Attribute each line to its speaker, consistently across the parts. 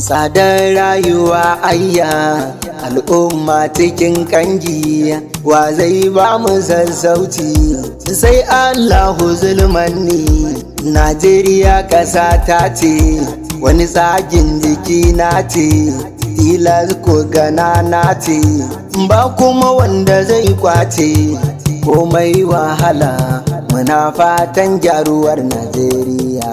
Speaker 1: tsadar rayuwa ayya al'umma cikin kangi wa zai ba mu sassauci sai allahu zulmanni najeriya ƙasa ta ce wani tsagin jiki na ce tilas ko gana na ce ba kuma wanda zai kwace komai wahala muna fatan gyaruwar najeriya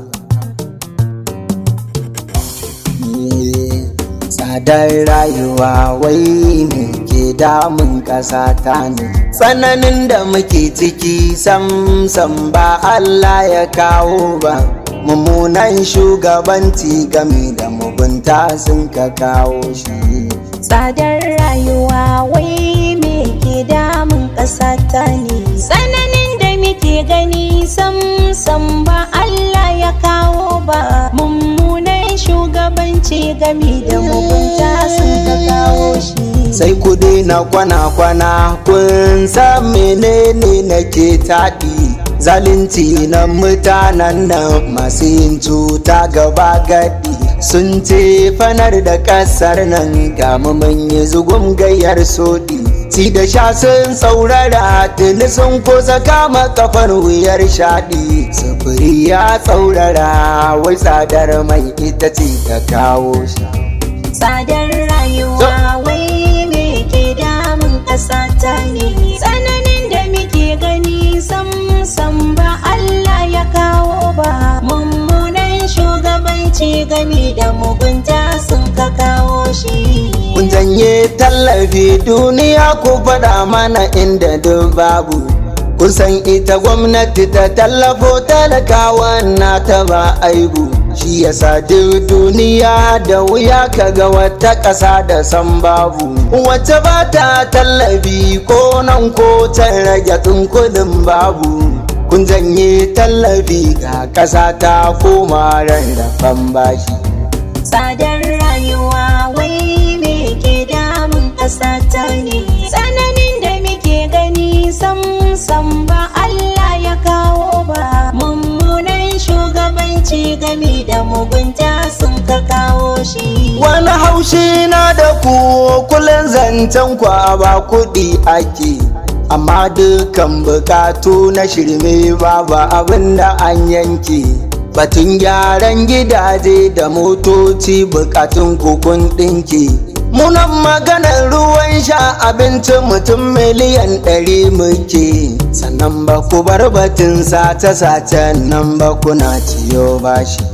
Speaker 1: tsadar rayuwa wai ne ke damun ƙasa ta ne tsananin da muke ciki sam sam ba Allah ya kawo ba mummunan shugabanci game da mugunta sun ka kawo shi
Speaker 2: tsadar rayuwa wai me ke damun ƙasa ta ne tsananin da muke gani sam sam ba Allah ya kawo ba mummunan shugabanci gami da mugunta sun ka kawo shi
Speaker 1: sai ku daina kwana-kwana kun san menene nake taɗi zalunci na mutanen nan masu yin cuta gaba gadi sun ce fanar da ƙasar nan ga mun yi zugun gayyar soɗi ci da sha sun saurara tuni sun kusa kama kafar wuyar shaɗi sufuri ya tsaurara wai tsadar mai ita ce ta kawo shi
Speaker 2: tsadar rayuwa wai me ke damun ƙasa ta ne tsananin da muke gani sam sam ba Allah ya kawo ba mummunan shugabanci gami da mugunta sun ka kawo shi
Speaker 1: kun janye tallafi duniya ku faɗa mana inda duk babu kusan ita gwamnati ta tallafo talakawan na ta ba aibu shi yasa duk duniya da wuya kaga wata ƙasa da san babu wacce ba ta tallafi ko nan ko can rage kudin babu kun janye tallafi ga ƙasa ta koma rarrafan bashi
Speaker 2: tsadar rayuwa wai me ke damun ƙasa ta ne tsananin da muke gani sam sam ba Allah ya kawo ba mummunan shugabanci gami da mugunta sun ka kawo shi
Speaker 1: wani haushi na da ku kullum zancen kwa ba kuɗi ake amma dukan bukatu na shirme babu abin da an yanke batun gyaran gidaje da motoci bukatun kukun ɗinki munan maganar ruwan sha abinci mutum miliyan ɗari muke sannan ba ku bar batun sace-sace nan ba kuna ciyo bashi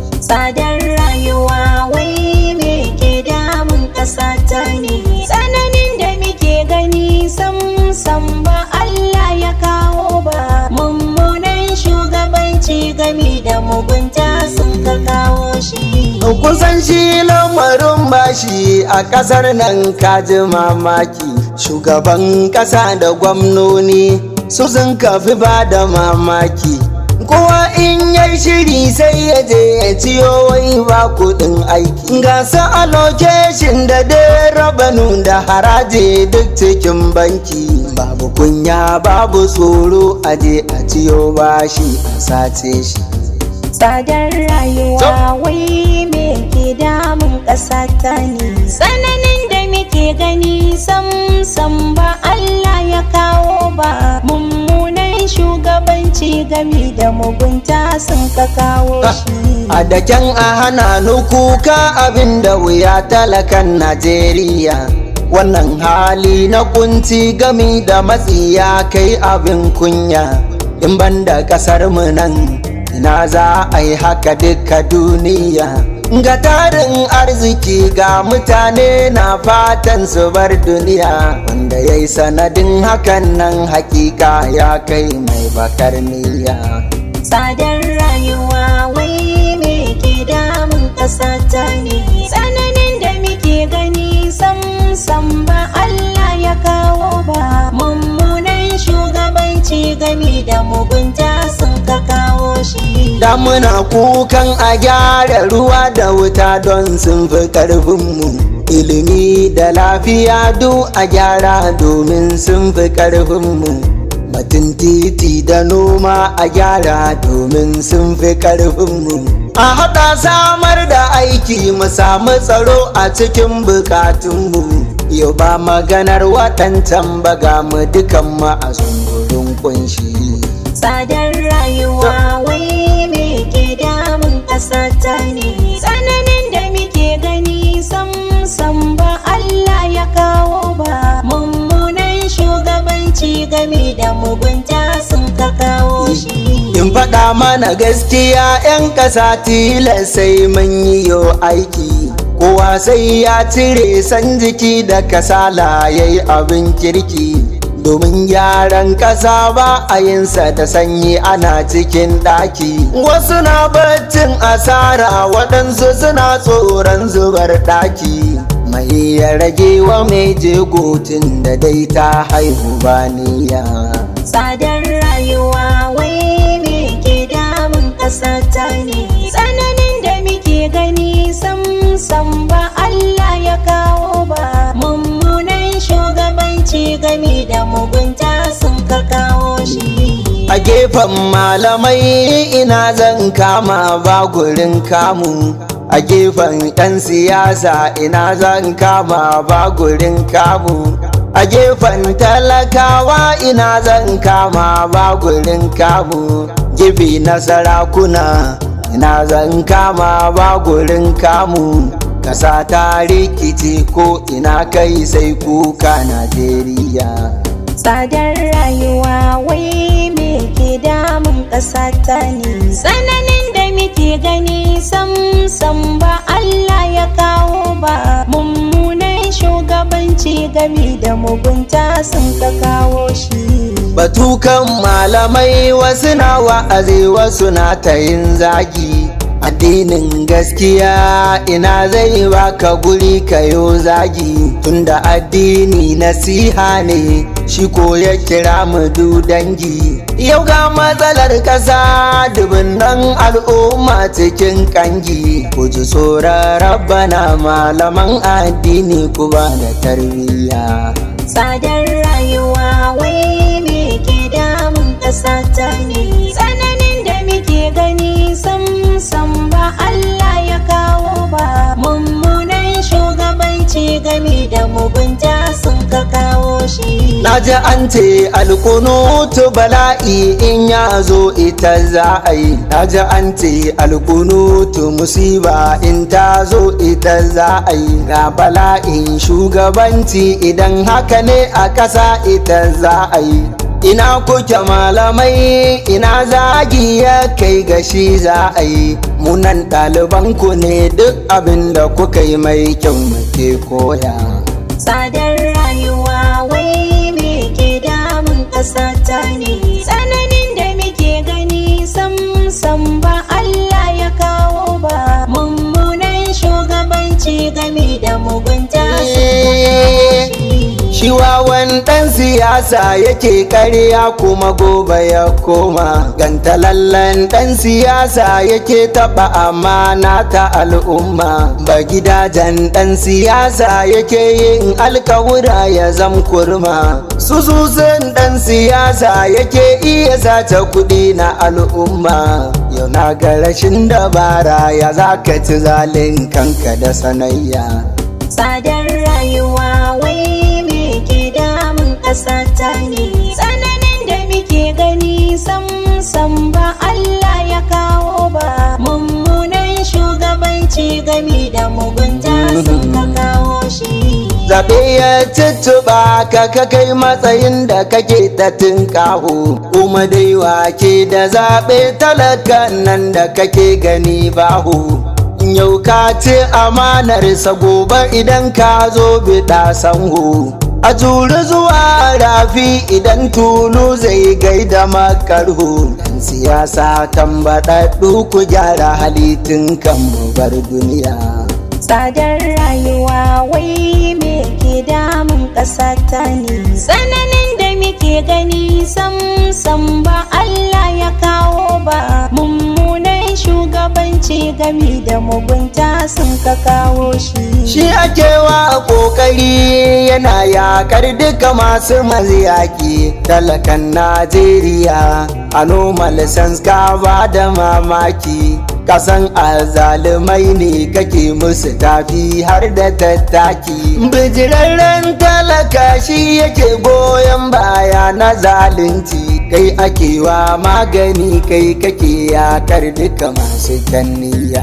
Speaker 2: tsadar rayuwa wai me ke damun ƙasa ta ne tsananin da muke gani sam sam ba Allah ya kawo ba mummunan shugabanci gami da mugunta sun ka kawo shi
Speaker 1: kusan shi lamarin bashi a ƙasar nan kaji mamaki shugaban ƙasa da gwamnoni su sun kafi ba da mamaki kowa in yai shiri sai ya je ya ciyo wai ba kudin aiki ga su allocation da dai rabanu da haraji duk cikin banki babu kunya babu tsoro a je a ciyo bashi a sace shi
Speaker 2: tsadar rayuwa wai me ke damun ƙasa ta ne tsananin da muke gani sam sam ba Allah ya kawo ba mummunan shugabanci gami da mugunta sun ka kawo shi
Speaker 1: a daken a hana nukuka abin da wuya talakan najeriya wannan hali na kunci gami da matsi ya kai abin kunya in banda kasar mu nan ina za a yi haka duka duniya ga tarin arziki ga mutane na fatan su bar duniya wanda ya yi sanadin hakan nan hakika ya kai mai bakar niyya
Speaker 2: tsadar rayuwa wai me ke damun ƙasa ta ne tsananin da muke gani sam sam ba Allah ya kawo ba mummunan shugabanci gami da mugunta sun ka kawo shi
Speaker 1: da muna kukan a gyara ruwa da wuta don sun fi ƙarfinmu ilimi da lafiya duk a gyara domin sun fi ƙarfinmu batun titi da noma a gyara domin sun fi ƙarfinmu a haɗa samar da aiki mu samu tsaro a cikin bukatunmu yau ba maganar waɗancan baga mu dukan ma a sungurin kunshi
Speaker 2: Tsadar rayuwa wai me ke damun ƙasa ta ne tsananin da muke gani sam sam ba Allah ya kawo ba mummunan shugabanci game da mugunta sun ka kawo shi
Speaker 1: in faɗa mana gaskiya 'yan ƙasa tilas sai mun yi yo aiki kowa sai ya cire san jiki da kasala ya yi abin kirki domin gyaran ƙasa ba a yinsa da sanyi ana cikin ɗaki wasu na baccin asara waɗansu suna tsoron zubar ɗaki mai ya rage wa mai jegotin da dai ta haihu ba niyya
Speaker 2: Tsadar rayuwa wai me ke damun ƙasa ta ne tsananin da muke gani sam sam ba Allah ya kawo ba mummunan shugabanci game da mugunta sun ka kawo shi
Speaker 1: a gefen malamai ina zan kama ba gurin kamu a gefen 'yan siyasa ina zan kama ba gurin kamu a gefen talakawa ina zan kama ba gurin kamu gefe na sarakuna ina zan kama ba gurin kamu kasa ta rikici ko ina kai sai kuka najeriya
Speaker 2: Tsadar rayuwa wai me ke damun ƙasa ta ne tsananin da muke gani sam sam ba Allah ya kawo ba mummunan shugabanci game da mugunta sun ka kawo shi
Speaker 1: Batukan malamai wasu na wa'azi wasu na ta yin zagi addinin gaskiya ina zai baka guri kayo zagi tunda addini nasiha ne shi ko ya kira mu du dangi yau ga matsalar kasa dubunnan al'umma cikin kangi ku ji tsoron rabbana malaman addini ku ba da tarbiyya
Speaker 2: Tsadar rayuwa wai me ke damun ƙasa ta ne tsananin da muke gani sam sam ba Allah ya kawo ba mummunan shugabanci game da mugunta sun ka kawo shi
Speaker 1: Na ji an ce alkunutu bala'i in ya zo ita za a yi. Na ji an ce alkunutu musiba in ta zo ita za a yi. Ga bala'in shugabanci idan haka ne a ƙasa ita za a yi. Ina kuke malamai ina zagi ya kai gashi za a yi. Munan ɗalibanku ne duk abin da kuka yi mai kyau muke koya.
Speaker 2: Tsadar rayuwa wai me ke damun ƙasa ta ne tsananin da muke gani sam sam ba Allah ya kawo ba mummunan shugabanci game da mugunta sun ka kawo shi.
Speaker 1: Shi wawan ɗan siyasa yake ƙarya kuma gobe ya koma. Gantalallen ɗan siyasa yake taɓa amana ta al'umma. Ba gidajen ɗan siyasa yake yin alkawura ya zam kurma. Sususun ɗan siyasa yake iya sace kuɗi na al'umma. Yau na ga rashin dabara ya za ka ci zalin kanka da sanayya.
Speaker 2: Tsadar rayuwa wai me ke damun ƙasa ta ne tsananin da muke gani sam sam ba Allah ya kawo ba mummunan shugabanci game da mugunta sun ka kawo shi
Speaker 1: zaɓe ya cicciɓa ka ka kai matsayin da kake ta tinkaho kuma dai wake da zaɓe talakan nan da kake gani baho yau ka ci amanarsa gobe idan ka zo biɗa sanho a juri zuwa rafi idan tulu zai gaida makarho dan siyasa tambaɗaɗɗu ku gyara halittin kan mu bar duniya
Speaker 2: Tsadar rayuwa wai me ke damun ƙasa ta ne tsananin da muke gani sam sam ba Allah ya kawo ba mummunan shugabanci gami da mugunta sun ka kawo shi
Speaker 1: Shi ake wa kokari yana yakar duka masu maziyaki talakan Najeriya a normal sense ka ba da mamaki kasan azalumai ne kake musu tafi har da tattaki bijirarren talaka shi yake goyon baya na zalunci kai ake wa magani kai kake yakar duka masu kanniya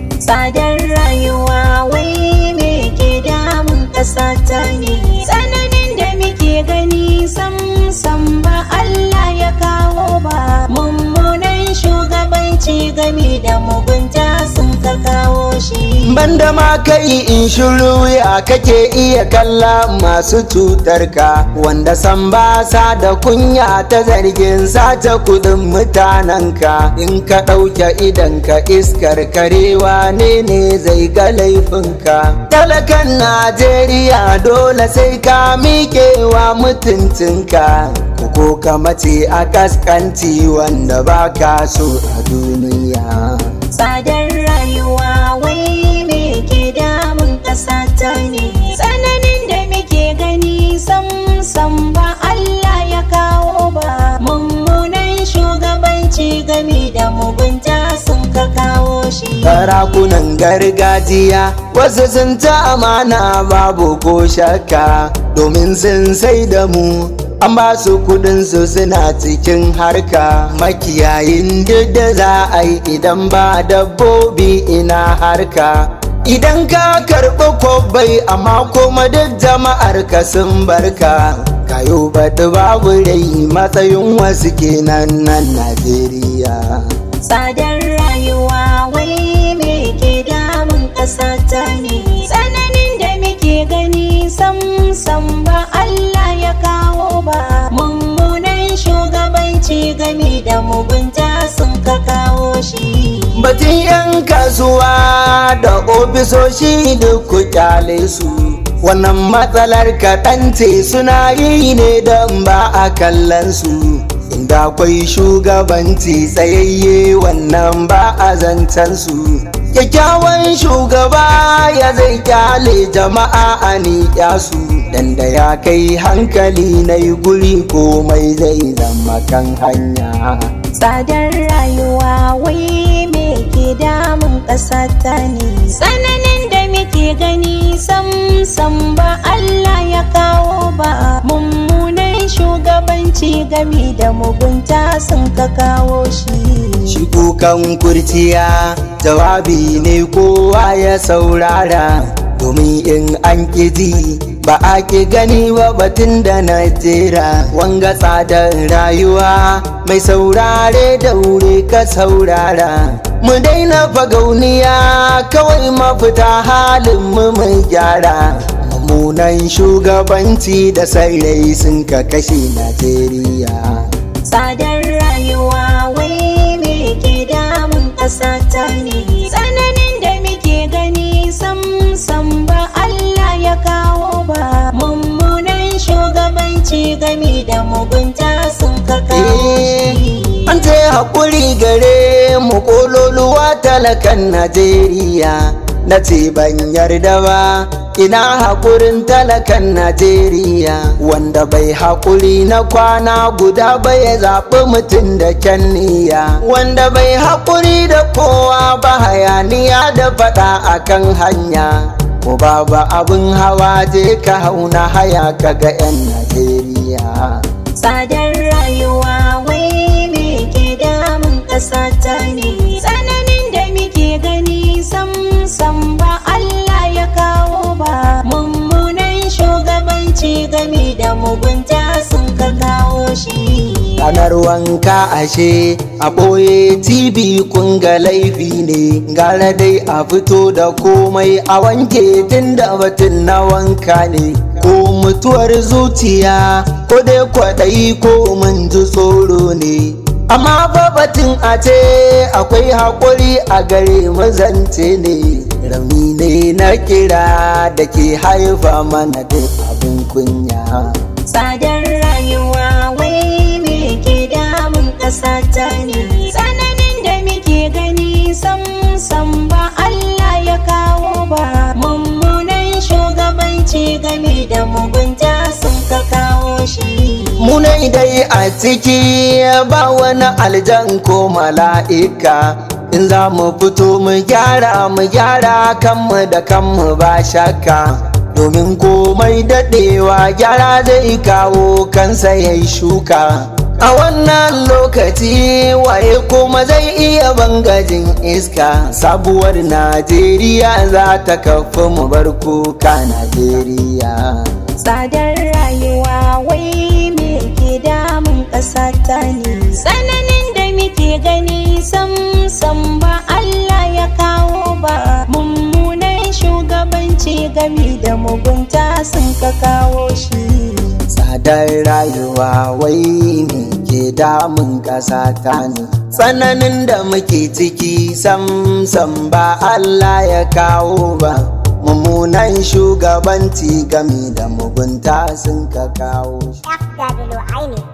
Speaker 2: tsadar rayuwa wai me ke damun ƙasa ta ne tsananin da muke gani sam sam ba Allah ya kawo ba mummunan shugabanci game da mugunta sun ka kawo shi
Speaker 1: banda ma kai in shiru ya kake iya kalla masu cutar ka wanda san ba sa da kunya ta zargin sace kudin mutanen ka in ka ɗauke idan ka iskar karewa ne ne zai ga laifinka talakan najeriya dole sai ka miƙewa mutuncinka ko ka mace a kaskanci wanda ba ka so a duniya
Speaker 2: tsadar rayuwa wai me ke damun ƙasa ta ne tsananin da muke gani sam sam ba Allah ya kawo ba mummunan shugabanci game da mugunta sun ka kawo shi
Speaker 1: sarakunan gargajiya wasu sun ta amana babu ko shakka domin sun sai da mu an ba su kudin su suna cikin harka makiyayin duk da za a yi idan ba dabbobi ina harka idan ka karɓi kwabbai amma kuma duk jama'ar ka sun barka kayo baɗi babu rai matsayin wasu kenan nan najeriya
Speaker 2: tsadar rayuwa wai me ke damun ƙasa ta ne tsananin da muke gani sam sam ba Allah ya kawo ba mummunan shugabanci game da mugunta sun ka kawo shi
Speaker 1: Batun 'yan kasuwa da ofisoshi duk ku kyale su wannan matsalar kaɗan ce suna yi ne don ba a kallon su inda akwai shugabanci tsayayye wannan ba a zancen su kyakkyawan shugaba ya zai kyale jama'a a niƙya su dan da ya kai hankali na yi guri komai zai zama kan hanya
Speaker 2: tsadar rayuwa wai me ke damun ƙasa ta ne tsananin da muke gani sam sam ba Allah ya kawo ba mummunan shugabanci game da mugunta sun ka kawo shi
Speaker 1: Shi kukan kurciya jawabi ne kowa ya saurara domin in an ji ba a ki gani ba batun da na jera wanga tsadar rayuwa mai saurare da wuri ka saurara mu daina fagauniya kawai mafita halin mu mai gyara mummunan shugabanci da sarrai sun ka kashe najeriya
Speaker 2: tsadar rayuwa wai me ke damun ƙasa ta ne tsananin da muke gani sam sam ba Allah ya kawo ba mummunan shugabanci game da mugunta sun ka kawo shi
Speaker 1: An ce haƙuri gare mu ƙololuwa talakan Najeriya na ce ban yarda ba ina haƙurin talakan Najeriya wanda bai haƙuri na kwana guda ba ya zaɓi mutum da kyan niyya wanda bai haƙuri da kowa ba hayaniya da faɗa akan hanya ko babu abin hawa je ka hauna haya ka ga 'yan Najeriya.
Speaker 2: tsadar rayuwa wai me ke damun ƙasa ta ne tsananin da muke gani sam sam ba Allah ya kawo ba mummunan shugabanci game da mugunta sun ka kawo shi
Speaker 1: ranar wanka ashe a ɓoye tv kun ga laifi ne gara dai a fito da komai a wanke tun da batun na wanka ne ko mutuwar zuciya ko dai kwaɗayi ko mun ji tsoro ne amma fa batun a ce akwai haƙuri a gare mazance ne rauni ne na kira da ke haifa mana duk abin kunya
Speaker 2: tsadar rayuwa wai me ke damun ƙasa ta ne tsananin da muke gani sam sam ba Allah ya kawo ba mummunan shugabanci game da mugunta sun ka kawo shi
Speaker 1: Munai dai a ciki ba wani aljan ko mala'ika in za mu fito mu gyara mu gyara kanmu da kanmu ba shakka domin komai daɗewa gyara zai kawo kansa ya yi shuka a wannan lokaci waye kuma zai iya bangajin iska sabuwar najeriya za ta kafa mu bar kuka najeriya
Speaker 2: tsadar rayuwa wai me ke damun ƙasa ta ne tsananin da muke gani sam sam ba Allah ya kawo ba mummunan shugabanci gami da mugunta sun ka kawo shi
Speaker 1: tsadar rayuwa wai me ke damun ƙasa ta ne tsananin da muke ciki sam sam ba Allah ya kawo ba mummunan shugabanci gami da mugunta sun ka kawo shi
Speaker 3: FW Aini